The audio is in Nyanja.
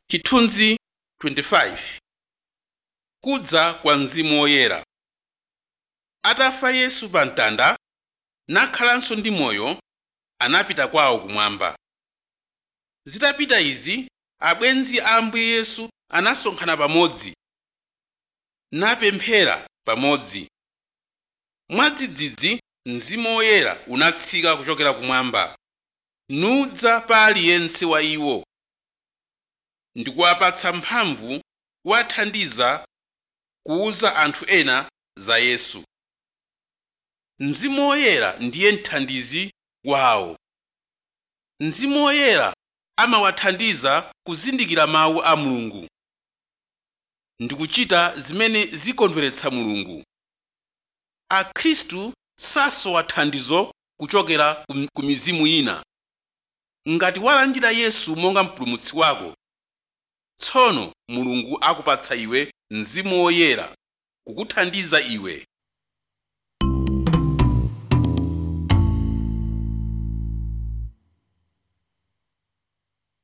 chithunzi 25 kudza kwa mzimu woyera atafa yesu pa mtanda nakhalanso ndi moyo anapita kwawo kumwamba zitapita izi abwenzi a ambuye yesu anasonkhana pamodzi napemphera pamodzi mwadzidzidzi mzimu woyera unatsika kuchokera kumwamba nudza pa aliyense wa iwo ndikuwapatsa mphamvu kuwathandiza kuwuza anthu ena za yesu mzimu woyera ndiye mthandizi wawo mzimu woyera amawathandiza kuzindikira mawu a mulungu ndikuchita zimene zikondweretsa mulungu akhristu sasowa thandizo kuchokera ku- ku mizimu ina ngati walandira yesu monga mpulumutsi wako tsono mulungu akupatsa iwe mzimu woyera kukuthandiza iwe